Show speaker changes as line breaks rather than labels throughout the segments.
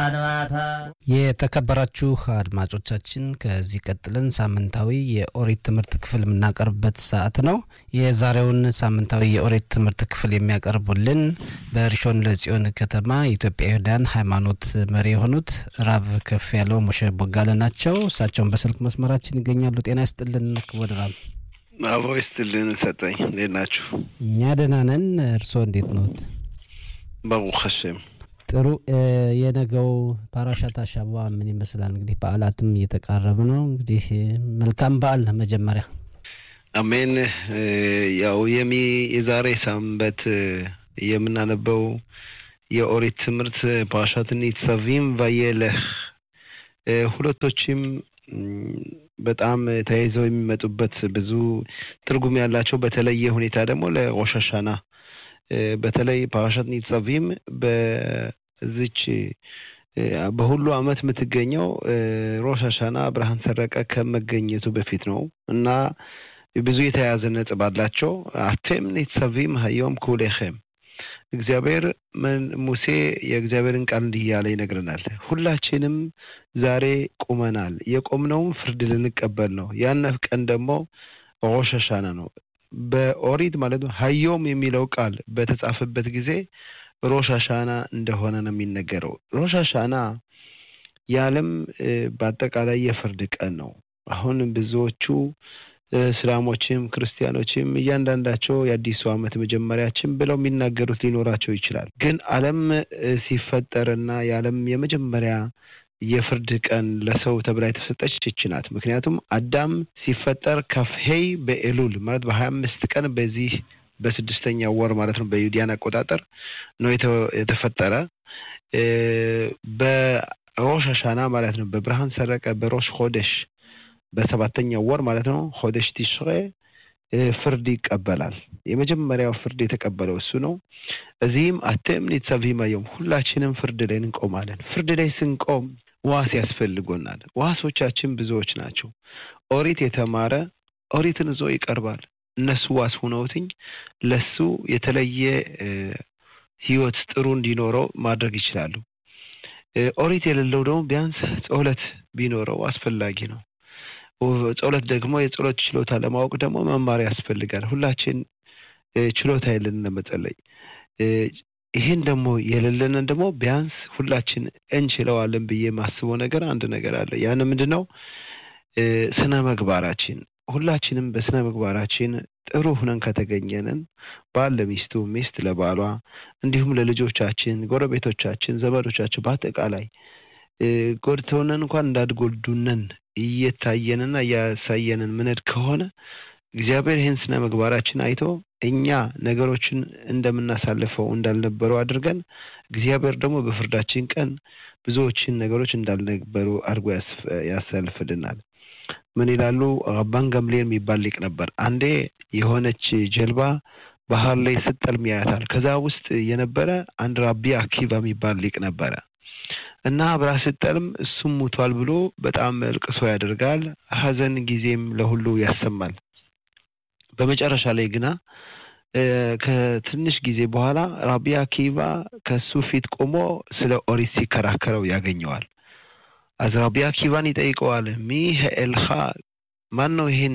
አድባታ
የተከበራችሁ አድማጮቻችን ከዚህ ቀጥለን ሳምንታዊ የኦሪት ትምህርት ክፍል የምናቀርብበት ሰዓት ነው። የዛሬውን ሳምንታዊ የኦሪት ትምህርት ክፍል የሚያቀርቡልን በሪሾን ለጽዮን ከተማ የኢትዮጵያውያን ሃይማኖት መሪ የሆኑት ራብ ከፍ ያለው ሞሸ ቦጋለ ናቸው። እሳቸውን በስልክ መስመራችን ይገኛሉ። ጤና ይስጥልን ክቡር ራብ።
አቦ ይስጥልን ሰጠኝ። እንዴት ናችሁ?
እኛ ደህና ነን። እርስዎ እንዴት ነዎት?
ባሩክ ሀሸም
ጥሩ። የነገው ፓራሻት አሻባ ምን ይመስላል? እንግዲህ በዓላትም እየተቃረቡ ነው። እንግዲህ መልካም በዓል መጀመሪያ
አሜን። ያው የሚ የዛሬ ሳምንት የምናነበው የኦሪት ትምህርት ፓራሻት ኒትሰቪም ቫየለህ ሁለቶችም በጣም ተያይዘው የሚመጡበት ብዙ ትርጉም ያላቸው በተለየ ሁኔታ ደግሞ ለሮሽ ሀሻና በተለይ ፓራሻት ኒትሰቪም በዚች በሁሉ ዓመት የምትገኘው ሮሽ ሀሻና ብርሃን ሰረቀ ከመገኘቱ በፊት ነው እና ብዙ የተያያዘ ነጥብ አላቸው። አቴም ኒትሰቪም ሀዮም ኩሌኸም እግዚአብሔር ሙሴ የእግዚአብሔርን ቃል እንዲህ እያለ ይነግረናል። ሁላችንም ዛሬ ቁመናል። የቆምነውም ፍርድ ልንቀበል ነው። ያነፍ ቀን ደግሞ ሮሽ ሀሻና ነው። በኦሪት ማለት ነው ሀዮም የሚለው ቃል በተጻፈበት ጊዜ ሮሽ ሀሻና እንደሆነ ነው የሚነገረው። ሮሽ ሀሻና የዓለም በአጠቃላይ የፍርድ ቀን ነው። አሁን ብዙዎቹ እስላሞችም ክርስቲያኖችም እያንዳንዳቸው የአዲሱ ዓመት መጀመሪያችን ብለው የሚናገሩት ሊኖራቸው ይችላል። ግን ዓለም ሲፈጠርና የዓለም የመጀመሪያ የፍርድ ቀን ለሰው ተብላ የተሰጠች ይች ናት። ምክንያቱም አዳም ሲፈጠር ከፍሄይ በኤሉል ማለት በሀያ አምስት ቀን በዚህ በስድስተኛው ወር ማለት ነው በዩዲያን አቆጣጠር ነው የተፈጠረ በሮሽ ሀሻና ማለት ነው በብርሃን ሰረቀ በሮሽ ሆደሽ በሰባተኛው ወር ማለት ነው ሆደሽ ቲሽሬ ፍርድ ይቀበላል። የመጀመሪያው ፍርድ የተቀበለው እሱ ነው። እዚህም አቴም ኒትሰቪም ዮም ሁላችንም ፍርድ ላይ እንቆማለን። ፍርድ ላይ ስንቆም ዋስ ያስፈልጎናል። ዋሶቻችን ብዙዎች ናቸው። ኦሪት የተማረ ኦሪትን ይዞ ይቀርባል። እነሱ ዋስ ሁነውትኝ ለሱ የተለየ ህይወት ጥሩ እንዲኖረው ማድረግ ይችላሉ። ኦሪት የሌለው ደግሞ ቢያንስ ጸሎት ቢኖረው አስፈላጊ ነው። ጸሎት ደግሞ የጸሎት ችሎታ ለማወቅ ደግሞ መማር ያስፈልጋል። ሁላችን ችሎታ የለንን ለመጸለይ። ይህን ደግሞ የሌለንን ደግሞ ቢያንስ ሁላችን እንችለዋለን ብዬ የማስበው ነገር አንድ ነገር አለ። ያን ምንድን ነው? ስነ ምግባራችን ሁላችንም በስነ ምግባራችን ጥሩ ሁነን ከተገኘንን ባል ለሚስቱ፣ ሚስት ለባሏ፣ እንዲሁም ለልጆቻችን፣ ጎረቤቶቻችን፣ ዘመዶቻችን በአጠቃላይ ጎድተውነን እንኳን እንዳትጎዱነን እየታየንና እያሳየንን ምንድ ከሆነ እግዚአብሔር ይህን ስነ ምግባራችን አይቶ እኛ ነገሮችን እንደምናሳልፈው እንዳልነበሩ አድርገን እግዚአብሔር ደግሞ በፍርዳችን ቀን ብዙዎችን ነገሮች እንዳልነበሩ አድርጎ ያሳልፍልናል። ምን ይላሉ? ረባን ገምሌል የሚባል ሊቅ ነበር። አንዴ የሆነች ጀልባ ባህር ላይ ስትጠልም ያያታል። ከዛ ውስጥ የነበረ አንድ ራቢ አኪባ የሚባል ሊቅ ነበረ እና አብራ ስትጠልም እሱም ሙቷል ብሎ በጣም እልቅሶ ያደርጋል። ሐዘን ጊዜም ለሁሉ ያሰማል። በመጨረሻ ላይ ግና ከትንሽ ጊዜ በኋላ ራቢ አኪባ ከሱ ፊት ቆሞ ስለ ኦሪት ሲከራከረው ያገኘዋል። አዝ ራቢ አኪባን ይጠይቀዋል። ሚ ኤልኻ ማን ነው ይሄን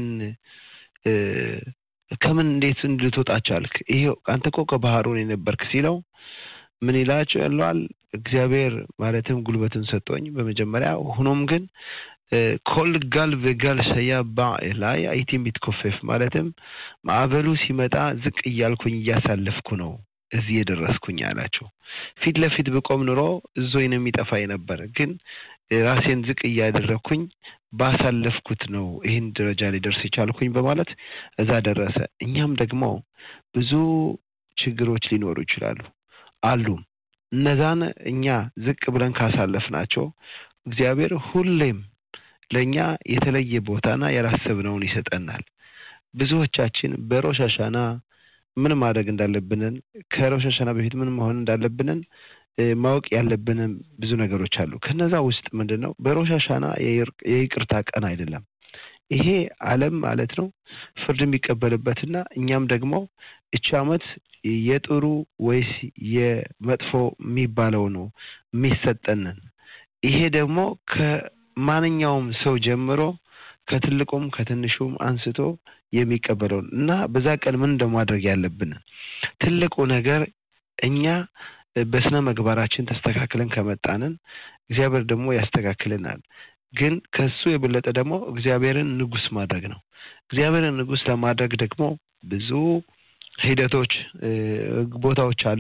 ከምን እንዴት እንድትወጣ ቻልክ? ይሄ አንተ እኮ ከባህሩን የነበርክ ሲለው ምን ይላቸው ያለዋል እግዚአብሔር ማለትም ጉልበትን ሰጠኝ በመጀመሪያ ሆኖም ግን ኮል ጋል በጋል ሰያ ባ ላይ አይቲ የሚትኮፈፍ ማለትም ማዕበሉ ሲመጣ ዝቅ እያልኩኝ እያሳለፍኩ ነው እዚህ የደረስኩኝ አላቸው። ፊት ለፊት ብቆም ኑሮ እዞኝ ነው የሚጠፋኝ ነበር፣ ግን ራሴን ዝቅ እያደረግኩኝ ባሳለፍኩት ነው ይህን ደረጃ ላይ ደርስ የቻልኩኝ በማለት እዛ ደረሰ። እኛም ደግሞ ብዙ ችግሮች ሊኖሩ ይችላሉ አሉ። እነዛን እኛ ዝቅ ብለን ካሳለፍናቸው እግዚአብሔር ሁሌም ለእኛ የተለየ ቦታና ያላሰብነውን ይሰጠናል። ብዙዎቻችን በሮሽ ሀሻና ምን ማድረግ እንዳለብንን ከሮሽ ሀሻና በፊት ምን መሆን እንዳለብንን ማወቅ ያለብንን ብዙ ነገሮች አሉ። ከነዛ ውስጥ ምንድን ነው በሮሽ ሀሻና የይቅርታ ቀን አይደለም። ይሄ ዓለም ማለት ነው ፍርድ የሚቀበልበትና እኛም ደግሞ እቺ ዓመት የጥሩ ወይስ የመጥፎ የሚባለው ነው የሚሰጠንን ይሄ ደግሞ ከማንኛውም ሰው ጀምሮ ከትልቁም ከትንሹም አንስቶ የሚቀበለውን እና በዛ ቀን ምን እንደማድረግ ያለብን ትልቁ ነገር እኛ በስነ ምግባራችን ተስተካክለን ከመጣንን እግዚአብሔር ደግሞ ያስተካክልናል። ግን ከሱ የበለጠ ደግሞ እግዚአብሔርን ንጉስ ማድረግ ነው። እግዚአብሔርን ንጉስ ለማድረግ ደግሞ ብዙ ሂደቶች፣ ቦታዎች አሉ።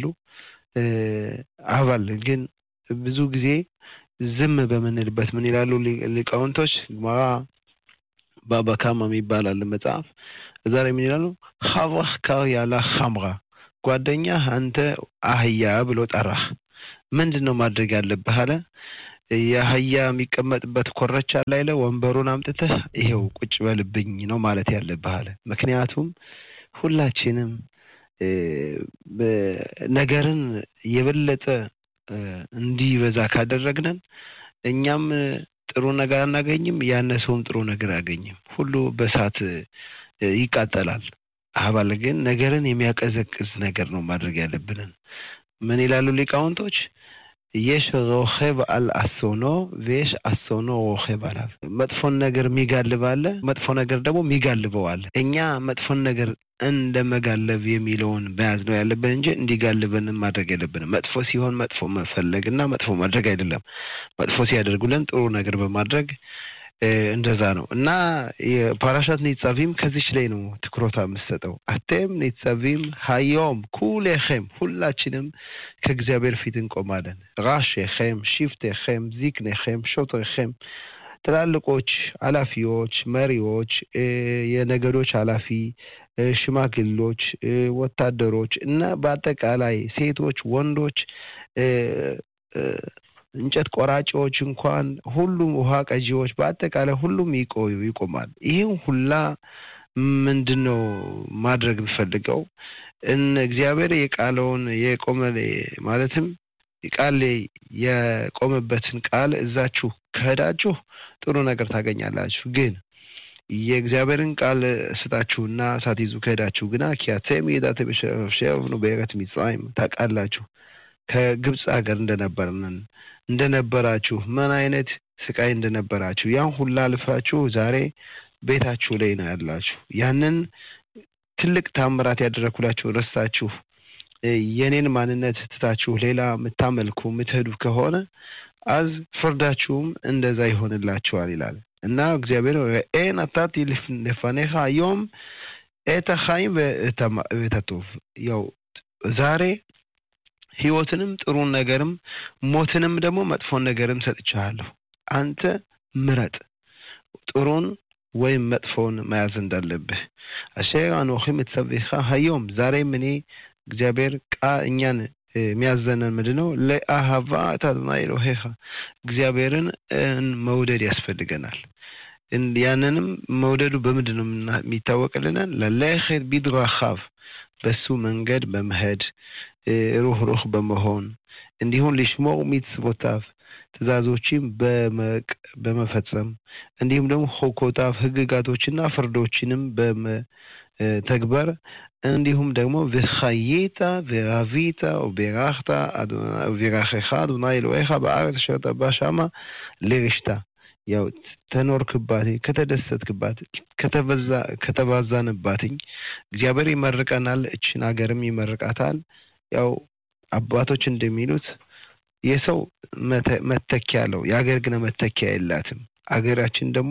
አባል ግን ብዙ ጊዜ ዝም በምንልበት ምን ይላሉ ሊቃውንቶች ግማራ ባባካማ የሚባል አለ መጽሐፍ እዛ ላይ ምን ይላሉ? ሀብራህ ካር ያላ ሀምራ ጓደኛ አንተ አህያ ብሎ ጠራህ። ምንድን ነው ማድረግ ያለብህ አለ። የአህያ የሚቀመጥበት ኮረቻ ላይ ለ ወንበሩን አምጥተህ ይሄው ቁጭ በልብኝ ነው ማለት ያለብህ አለ። ምክንያቱም ሁላችንም ነገርን የበለጠ እንዲበዛ ካደረግነን እኛም ጥሩ ነገር አናገኝም፣ ያነሰውም ጥሩ ነገር አያገኝም። ሁሉ በእሳት ይቃጠላል። አባል ግን ነገርን የሚያቀዘቅዝ ነገር ነው ማድረግ ያለብንን። ምን ይላሉ ሊቃውንቶች? የሽ ሮኼብ አል አሶኖ ቬሽ አሶኖ ሮኼብ አላል። መጥፎን ነገር የሚጋልብ አለ፣ መጥፎ ነገር ደግሞ የሚጋልበው አለ። እኛ መጥፎን ነገር እንደ መጋለብ የሚለውን መያዝ ነው ያለብን እንጂ እንዲጋልበንም ማድረግ የለብንም። መጥፎ ሲሆን መጥፎ መፈለግ እና መጥፎ ማድረግ አይደለም። መጥፎ ሲያደርጉልን ጥሩ ነገር በማድረግ እንደዛ ነው እና የፓራሻት ኒጻቪም ከዚች ላይ ነው ትኩረታ የምሰጠው። አቴም ኒጻቪም ሀዮም ኩሌኸም ሁላችንም ከእግዚአብሔር ፊት እንቆማለን። ራሼኸም፣ ሽፍቴኸም፣ ዚክኔኸም፣ ሾትሬኸም ትላልቆች፣ ኃላፊዎች፣ መሪዎች፣ የነገዶች ኃላፊ፣ ሽማግሎች፣ ወታደሮች እና በአጠቃላይ ሴቶች፣ ወንዶች እንጨት ቆራጮች እንኳን ሁሉም ውሃ ቀጂዎች በአጠቃላይ ሁሉም ይቆዩ ይቆማል። ይህም ሁላ ምንድን ነው ማድረግ ብፈልገው እግዚአብሔር የቃለውን የቆመ ማለትም ቃል የቆመበትን ቃል እዛችሁ ከሄዳችሁ ጥሩ ነገር ታገኛላችሁ። ግን የእግዚአብሔርን ቃል ስጣችሁና ሳትይዙ ከሄዳችሁ ግና ኪያቴም የዳተሸፍሸፍኑ በኤረት ሚጽራይም ታውቃላችሁ ከግብፅ ሀገር እንደነበርንን እንደነበራችሁ ምን አይነት ስቃይ እንደነበራችሁ ያን ሁላ አልፋችሁ ዛሬ ቤታችሁ ላይ ነው ያላችሁ። ያንን ትልቅ ታምራት ያደረኩላችሁ ረስታችሁ የኔን ማንነት ትታችሁ ሌላ የምታመልኩ የምትሄዱ ከሆነ አዝ ፍርዳችሁም እንደዛ ይሆንላችኋል ይላል እና እግዚአብሔር ርኤ ነታቲ ልፋኔኻ ዮም ኤተ ኻይም ቤተቶቭ ያው ዛሬ ህይወትንም ጥሩን ነገርም ሞትንም ደግሞ መጥፎን ነገርም ሰጥቻለሁ። አንተ ምረጥ ጥሩን ወይም መጥፎውን መያዝ እንዳለብህ። አሸር አኖኺ ምትሰቢኻ ሀዮም ዛሬም እኔ እግዚአብሔር ቃ እኛን የሚያዘነን ምንድን ነው? ለአሃቫ ታዝና ኤሎሄኻ እግዚአብሔርን መውደድ ያስፈልገናል። ያንንም መውደዱ በምንድን ነው የሚታወቅልናል? ለለኸት ቢድራኻቭ በሱ መንገድ በመሄድ ሩህ ሩህ በመሆን እንዲሁም ሊሽሞር ሚትስቦታፍ ትእዛዞችም በመፈጸም እንዲሁም ደግሞ ሆኮታፍ ህግጋቶችና ፍርዶችንም በመተግበር እንዲሁም ደግሞ וחייתה ורבית ובירכת ובירכך אדוני אלוהיך בארץ אשר אתה בא שמה לרשתה ያው ተኖርክባት ከተደሰትክባት ከተባዛንባትኝ እግዚአብሔር ይመርቀናል። እችን ሀገርም ይመርቃታል። ያው አባቶች እንደሚሉት የሰው መተኪያ አለው፣ የሀገር ግን መተኪያ የላትም። አገራችን ደግሞ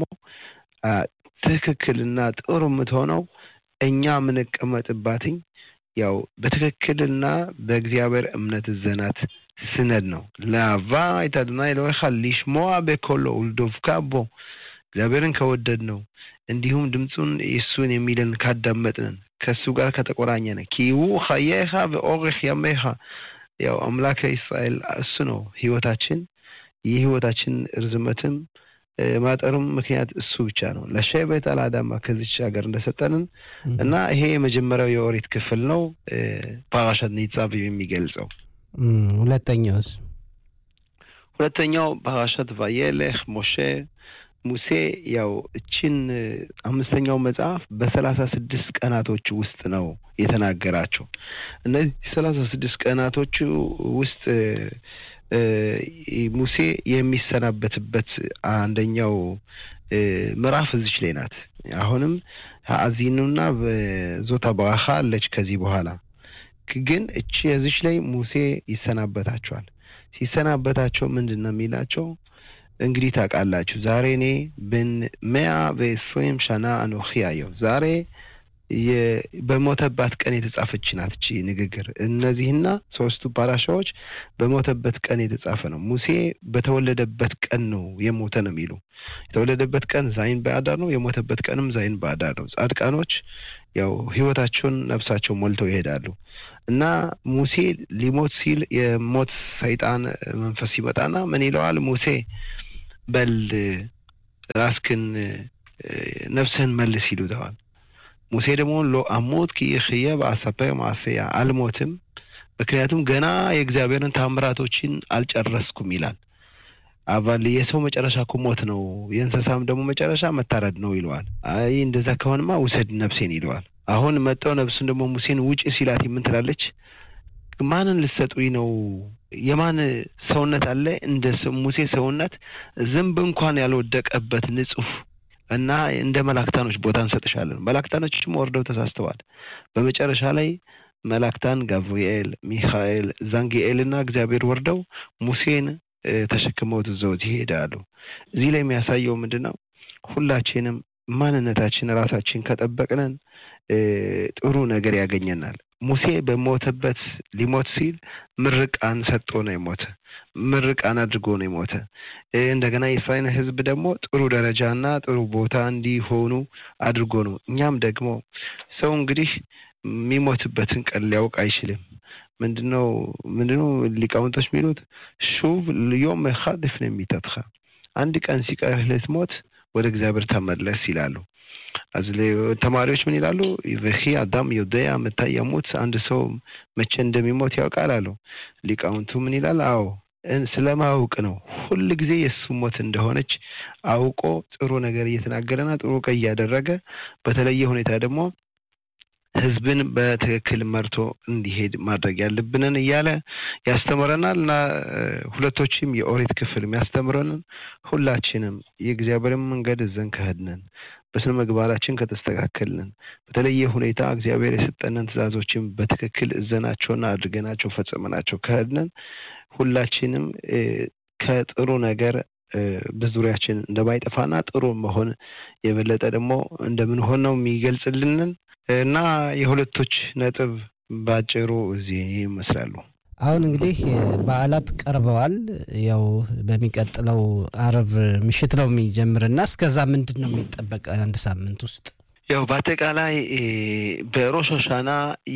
ትክክልና ጥሩ የምትሆነው እኛ የምንቀመጥባትኝ ያው በትክክልና በእግዚአብሔር እምነት ዘናት ስነድ ነው። ለአቫ አይታድና ኤሎሄኻ ሊሽሞዓ በኮሎ ውልዶፍካ ቦ እግዚአብሔርን ከወደድ ነው እንዲሁም ድምፁን የእሱን የሚልን ካዳመጥንን ከእሱ ጋር ከተቆራኘነ ኪው ኸየኻ በኦርኽ ያሜኻ ያው አምላከ እስራኤል እሱ ነው ህይወታችን። የህይወታችን ርዝመትም ማጠሩም ምክንያት እሱ ብቻ ነው። ለሸቤት አልአዳማ ከዚች ሀገር እንደሰጠንን እና ይሄ የመጀመሪያው የኦሪት ክፍል ነው ፓራሻት ኒጻቭ የሚገልጸው።
ሁለተኛውስ?
ሁለተኛው ፓራሻት ቫየሌህ ሞሼ ሙሴ ያው እችን አምስተኛው መጽሐፍ በሰላሳ ስድስት ቀናቶች ውስጥ ነው የተናገራቸው። እነዚህ ሰላሳ ስድስት ቀናቶቹ ውስጥ ሙሴ የሚሰናበትበት አንደኛው ምዕራፍ እዚች ላይ ናት። አሁንም አዚኑና ዞታ በዋኻ አለች ከዚህ በኋላ ግን እቺ እዚች ላይ ሙሴ ይሰናበታቸዋል። ሲሰናበታቸው ምንድን ነው የሚላቸው? እንግዲህ ታውቃላችሁ ዛሬ እኔ ብን መያ በኤስሮም ሻና አኖኺ አየሁ ዛሬ በሞተባት ቀን የተጻፈች ናት እቺ ንግግር። እነዚህና ሶስቱ ፓራሻዎች በሞተበት ቀን የተጻፈ ነው። ሙሴ በተወለደበት ቀን ነው የሞተ ነው የሚሉ የተወለደበት ቀን ዛይን በአዳር ነው፣ የሞተበት ቀንም ዛይን በአዳር ነው። ጻድቃኖች ያው ህይወታቸውን ነፍሳቸው ሞልተው ይሄዳሉ እና ሙሴ ሊሞት ሲል የሞት ሰይጣን መንፈስ ሲመጣና ምን ይለዋል? ሙሴ በል ራስክን ነፍስህን መልስ ይሉተዋል። ሙሴ ደግሞ ሎ አሞት ኪእኽየ በአሰፐር ማሰያ አልሞትም፣ ምክንያቱም ገና የእግዚአብሔርን ታምራቶችን አልጨረስኩም ይላል። አባል የሰው መጨረሻ እኮ ሞት ነው፣ የእንስሳም ደግሞ መጨረሻ መታረድ ነው ይለዋል። አይ እንደዛ ከሆንማ ውሰድ ነፍሴን ይለዋል። አሁን መጠው ነፍሱን ደግሞ ሙሴን ውጭ ሲላት የምን ትላለች? ማንን ልትሰጡኝ ነው? የማን ሰውነት አለ እንደ ሙሴ ሰውነት ዝንብ እንኳን ያልወደቀበት ንጹህ እና እንደ መላክታኖች ቦታ እንሰጥሻለን። መላክታኖችም ወርደው ተሳስተዋል። በመጨረሻ ላይ መላክታን ጋብርኤል፣ ሚካኤል፣ ዛንጊኤል እና እግዚአብሔር ወርደው ሙሴን ተሸክመውት ይዘውት ይሄዳሉ። እዚህ ላይ የሚያሳየው ምንድን ነው? ሁላችንም ማንነታችን ራሳችን ከጠበቅነን ጥሩ ነገር ያገኘናል። ሙሴ በሞተበት ሊሞት ሲል ምርቃን ሰጥቶ ነው የሞተ። ምርቃን አድርጎ ነው የሞተ። እንደገና የእስራኤል ሕዝብ ደግሞ ጥሩ ደረጃና ጥሩ ቦታ እንዲሆኑ አድርጎ ነው። እኛም ደግሞ ሰው እንግዲህ የሚሞትበትን ቀን ሊያውቅ አይችልም። ምንድነው ምንድነው ሊቃውንቶች የሚሉት ሹቭ ዮም ኻድ ልፍነ ሚተትኻ አንድ ቀን ሲቀርህ ልትሞት ወደ እግዚአብሔር ተመለስ ይላሉ። ተማሪዎች ምን ይላሉ? ወኺ አዳም ዮደያ መታ የሙት አንድ ሰው መቼ እንደሚሞት ያውቃል አሉ። ሊቃውንቱ ምን ይላል? አዎ ስለማወቅ ነው። ሁል ጊዜ የእሱ ሞት እንደሆነች አውቆ ጥሩ ነገር እየተናገረና ጥሩ ቀይ እያደረገ በተለየ ሁኔታ ደግሞ ህዝብን በትክክል መርቶ እንዲሄድ ማድረግ ያለብንን እያለ ያስተምረናል እና ሁለቶችም የኦሪት ክፍል የሚያስተምረንን ሁላችንም የእግዚአብሔርን መንገድ እዘን ከሄድንን በስነ ምግባራችን ከተስተካከልን በተለየ ሁኔታ እግዚአብሔር የሰጠንን ትእዛዞችን በትክክል እዘናቸውና አድርገናቸው ፈጽመናቸው ከሄድንን ሁላችንም ከጥሩ ነገር በዙሪያችን እንደማይጠፋና ጥሩ መሆን የበለጠ ደግሞ እንደምንሆን ነው የሚገልጽልንን እና የሁለቶች ነጥብ ባጭሩ እዚህ ይመስላሉ።
አሁን እንግዲህ በዓላት ቀርበዋል። ያው በሚቀጥለው አርብ ምሽት ነው የሚጀምርና እስከዛ ምንድን ነው የሚጠበቅ አንድ ሳምንት ውስጥ?
ያው በአጠቃላይ በሮሽ ሆሻና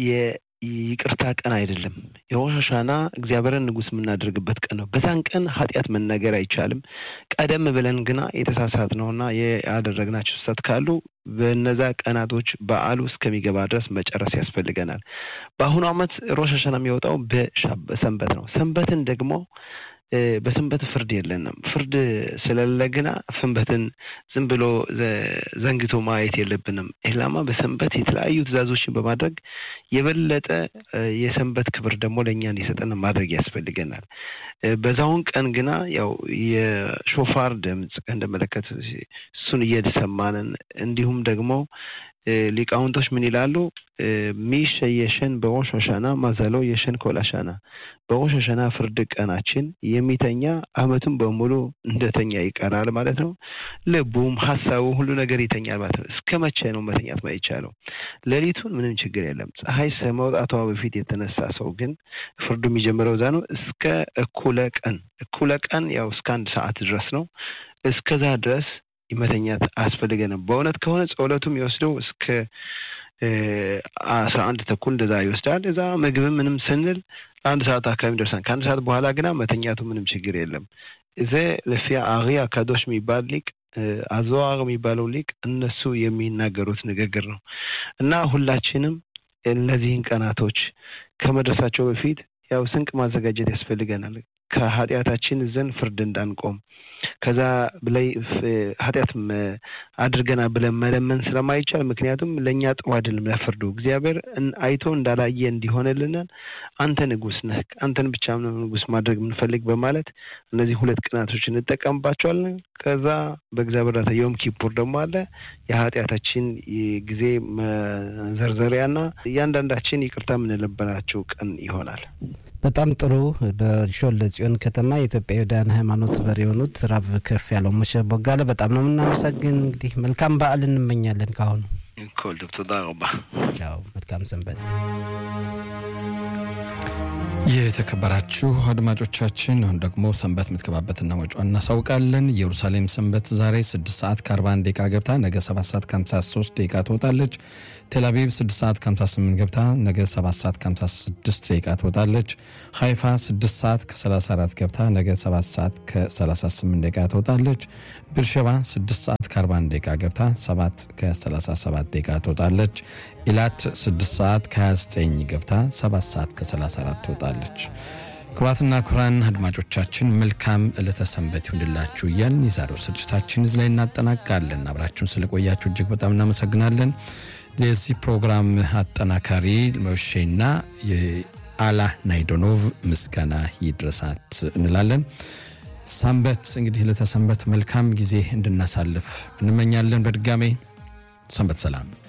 ይቅርታ ቀን አይደለም። የሮሽ ሆሻና እግዚአብሔርን ንጉሥ የምናደርግበት ቀን ነው። በዛን ቀን ኃጢአት መናገር አይቻልም። ቀደም ብለን ግና የተሳሳት ነውና ያደረግናቸው ስህተት ካሉ በነዛ ቀናቶች በዓሉ እስከሚገባ ድረስ መጨረስ ያስፈልገናል። በአሁኑ ዓመት ሮሽ ሆሻና የሚወጣው በሰንበት ነው። ሰንበትን ደግሞ በሰንበት ፍርድ የለንም። ፍርድ ስለሌለ ግና ሰንበትን ዝም ብሎ ዘንግቶ ማየት የለብንም። ኢላማ በሰንበት የተለያዩ ትእዛዞችን በማድረግ የበለጠ የሰንበት ክብር ደግሞ ለእኛ እንዲሰጠን ማድረግ ያስፈልገናል። በዛውን ቀን ግና ያው የሾፋር ድምፅ እንደመለከት እሱን እየሰማንን እንዲሁም ደግሞ ሊቃውንቶች ምን ይላሉ? ሚሸ የሸን በሮሽ ሆሻና ማዘሎ የሸን ኮላሻና በሮሽ ሆሻና ፍርድ ቀናችን የሚተኛ ዓመቱን በሙሉ እንደተኛ ይቀራል ማለት ነው። ልቡም ሀሳቡ ሁሉ ነገር ይተኛል ማለት ነው። እስከ መቼ ነው መተኛት ማይቻለው? ሌሊቱን ምንም ችግር የለም። ፀሐይ ከመውጣቷ በፊት የተነሳ ሰው ግን ፍርዱ የሚጀምረው እዛ ነው። እስከ እኩለ ቀን እኩለ ቀን ያው እስከ አንድ ሰዓት ድረስ ነው። እስከዛ ድረስ መተኛት አያስፈልገንም። በእውነት ከሆነ ጸሎቱ የሚወስደው እስከ አስራ አንድ ተኩል እንደዛ ይወስዳል። እዛ ምግብም ምንም ስንል አንድ ሰዓት አካባቢ ደርሰን ከአንድ ሰዓት በኋላ ግና መተኛቱ ምንም ችግር የለም። እዚ ለፊያ አሪ አካዶሽ የሚባል ሊቅ አዘዋር የሚባለው ሊቅ እነሱ የሚናገሩት ንግግር ነው እና ሁላችንም እነዚህን ቀናቶች ከመድረሳቸው በፊት ያው ስንቅ ማዘጋጀት ያስፈልገናል። ከኃጢአታችን ዘንድ ፍርድ እንዳንቆም ከዛ ብላይ ኃጢአት አድርገና ብለን መለመን ስለማይቻል፣ ምክንያቱም ለእኛ ጥሩ አይደለም ለፍርዱ እግዚአብሔር አይቶ እንዳላየ እንዲሆንልናል አንተ ንጉስ ነህ፣ አንተን ብቻ ነው ንጉስ ማድረግ የምንፈልግ በማለት እነዚህ ሁለት ቀናቶች እንጠቀምባቸዋለን። ከዛ በእግዚአብሔር እርዳታ ዮም ኪፑር ደግሞ አለ የኃጢአታችን ጊዜ መዘርዘሪያና እያንዳንዳችን ይቅርታ የምንለበናቸው ቀን ይሆናል።
በጣም ጥሩ። በሾለ ጽዮን ከተማ የኢትዮጵያውያን ሃይማኖት መሪ የሆኑት ራብ ከፍ ያለው ሙሸ ቦጋለ በጣም ነው የምናመሰግን። እንግዲህ መልካም በዓል እንመኛለን። ካሁኑ
ኮል ቶዳ ረባ
ቻው፣ መልካም ሰንበት።
የተከበራችሁ አድማጮቻችን አሁን ደግሞ ሰንበት የምትገባበትና ወጪዋን እናሳውቃለን። ኢየሩሳሌም ሰንበት ዛሬ 6 ሰዓት ከ41 ደቂቃ ገብታ ነገ 7 ሰዓት ከ53 ደቂቃ ትወጣለች። ቴልአቪቭ 6 ሰዓት ከ58 ገብታ ነገ 7 ሰዓት ከ56 ደቂቃ ትወጣለች። ሀይፋ 6 ሰዓት ከ34 ገብታ ነገ 7 ሰዓት ከ38 ደቂቃ ትወጣለች። ብርሸባ 6 ሰዓት ከ41 ደቂቃ ገብታ 7 ከ37 ደቂቃ ትወጣለች። ኢላት 6 ሰዓት ከ29 ገብታ 7 ሰዓት ከ34 ትወጣለች። ክቡራትና ክቡራን አድማጮቻችን መልካም ዕለተ ሰንበት ይሁንላችሁ እያልን የዛሬው ስርጭታችን እዚህ ላይ እናጠናቃለን። አብራችሁን ስለቆያችሁ እጅግ በጣም እናመሰግናለን። የዚህ ፕሮግራም አጠናካሪ መሼና የአላ ናይዶኖቭ ምስጋና ይድረሳት እንላለን። ሰንበት እንግዲህ ዕለተ ሰንበት መልካም ጊዜ እንድናሳልፍ እንመኛለን። በድጋሜ ሰንበት ሰላም